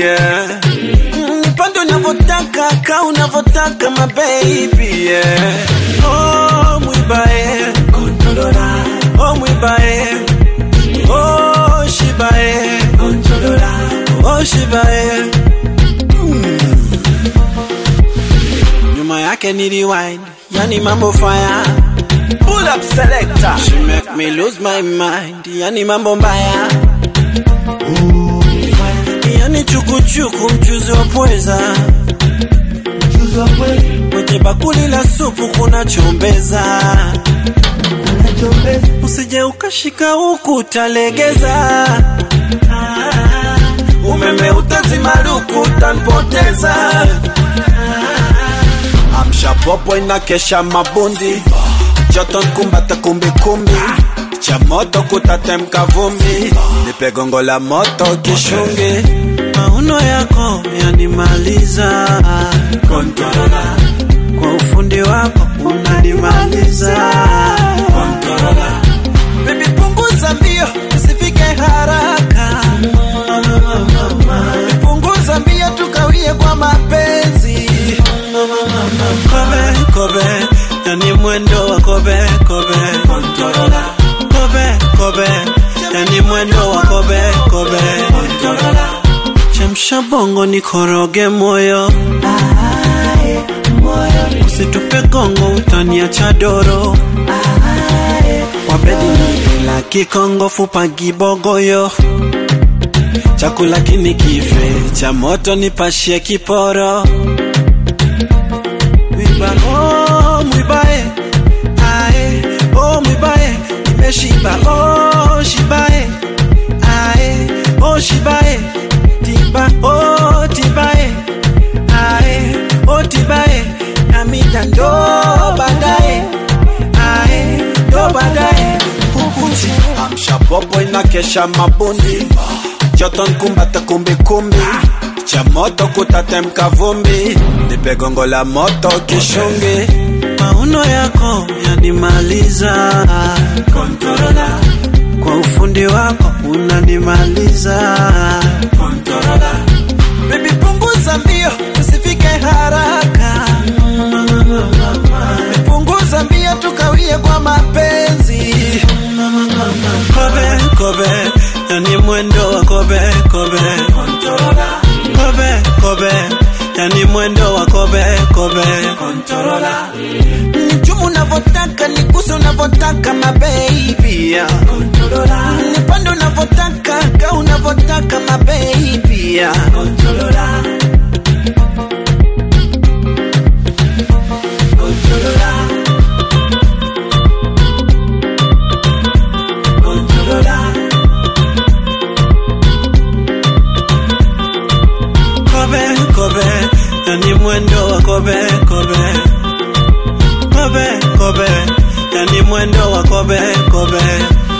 yeah. Mm, Nipande unavyotaka ka unavyotaka my baby yeah. Oh mwibae Oh mwibae Oh shibae Oh shibae nyuma yake ni rewind, yani mambo fire. Pull up selector, she make me lose my mind, yani mambo mbaya. Yani chukuchuku mchuzi wa pweza, kwenye bakuli la supu kuna chombeza. Usije ukashika huku utalegeza, umeme utazimaruku utanipoteza. Amsha popo inakesha mabundi, joto nkumbata kumbikumbi, cha moto kutatemka vumbi, nipe gongo la moto kishungi, mauno yako yanimaliza, Controller. kwa ufundi wako unanimaliza, Controller. Baby punguza mbio, usifike haraka, punguza mbio tukawie kwa mapenzi kobe kobe yani mwendo wa kobe kobe kobe kobe yani mwendo wa kobe kobe chemsha bongo nikoroge moyo usitupe gongo utaniacha doro wabedi nipila kikongo fupa gibogoyo chakula kinikife cha moto nipashie kiporo mwiba oh mwibae ae oh mwibae nimeshiba oh shibae ae oh shibae tiba oh tibae ae oh tibae namida ndo baadaye ae ndo baadaye kukuchi amsha popo inakesha mabundi joto nkumbata kumbikumbi cha moto kutatemka vumbi nipe gongo la moto kishungi mauno yako yanimaliza Controller. kwa ufundi wako unanimaliza Controller. Baby punguza mbio usifike haraka punguza mbio tukawie kwa mapenzi kobe kobe yani mwendo wa kobe kobe kobe kobe yani mwendo wa kobe kobe nichumu unavyotaka nikuse unavyotaka mabebi yeah. nipande unavyotaka ka unavyotaka mabebi yeah. kobe kobe yani mwendo wa kobe kobe kobe kobe yani mwendo wa kobe kobe